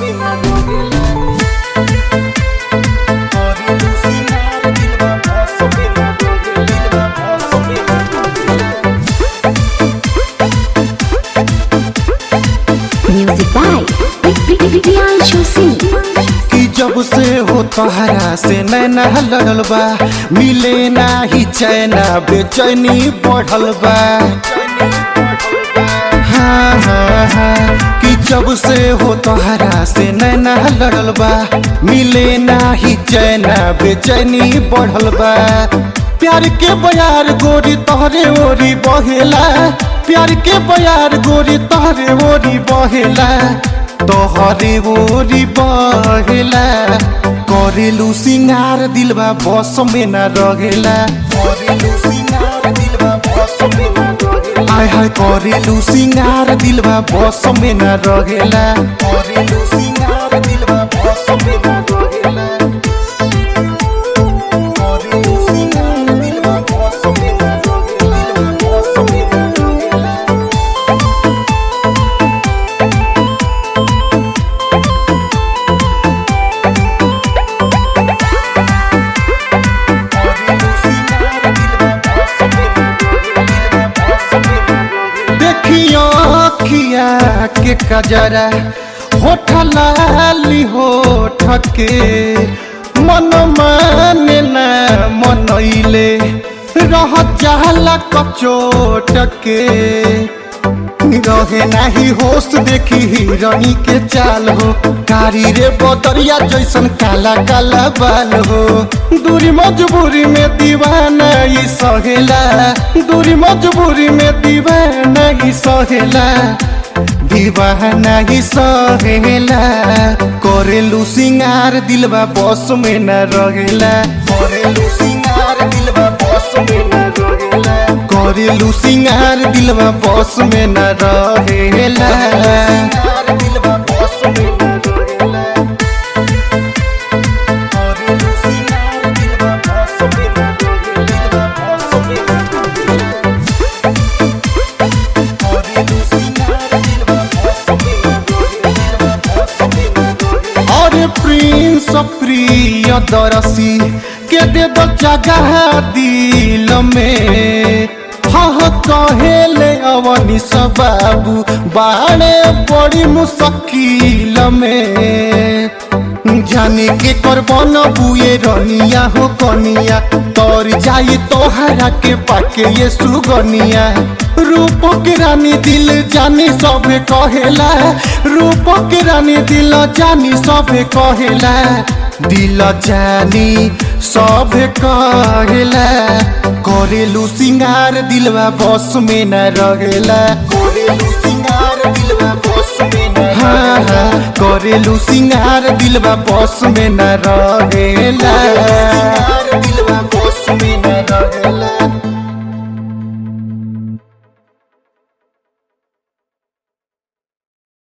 में न रहेला करेलू सिंगार दिलवा बस में न रहेला बस में न रहेला Music by Priyanshu Singh. कि जब से हो तोहरा से नैना लड़ल बा मिले ना ही चैना बेचैनी बढ़ल बा हाँ हाँ हाँ कि जब से हो तोहरा से नैना लड़ल बा मिले ना ही चैना बेचैनी बढ़ल बा प्यार के बयार गोरी तोहरे ओरी बहेला प्यार के बयार गोरी तोहरे ओरी बहेला तोहरे ओरी बहेला करेलू सिंगार दिलवा बस में न रहेला करेलू सिंगार दिलवा बस में न रहेला हाय हाय करेलू सिंगार दिलवा बस में न रहेला करेलू सिंगार दिलवा बस में न रहेला करेलू सिंगार दिलवा बस में न रहेला बस में न रहेला देखियो खिया के कजरा होठ लाली होठ के मन माने ना मनैले रह जाला कचोट के रहे नाही होश देखी हिरणी के चाल हो कारी रे बदरिया जैसन काला काला बाल हो दूरी मजबूरी में दीवाना ई सहेला दूरी मजबूरी में दीवाना ई सहेला दीवाना ही सहेला करेलू सिंगार दिलवा बस में न रहेला करेलू सिंगार दिलवा बस में न रहेला करेलू सिंगार दिलवा बस में न रहेला दिलवा बस में न रहेला करेलू सिंगार दिलवा बस में न रहेला बस में न रहेला अरे प्रिंस प्रिय दरसी के दे दो जगह दिल में हह कहेले अवनी बाबू बाणे बड़ी मुश्किल में जाने के करबन बुए रनिया हो कनिया तर जाई तोहरा के पाके ये सुगनिया रूप के रानी दिल जानी सबे कहेला रूप के रानी दिल जानी सबे कहेला दिल जानी सबे कहेला करेलू सिंगार दिलवा बस में न रहेला करेलू सिंगार दिलवा बस में न हाँ हाँ करेलू सिंगार दिलवा बस में न रहेला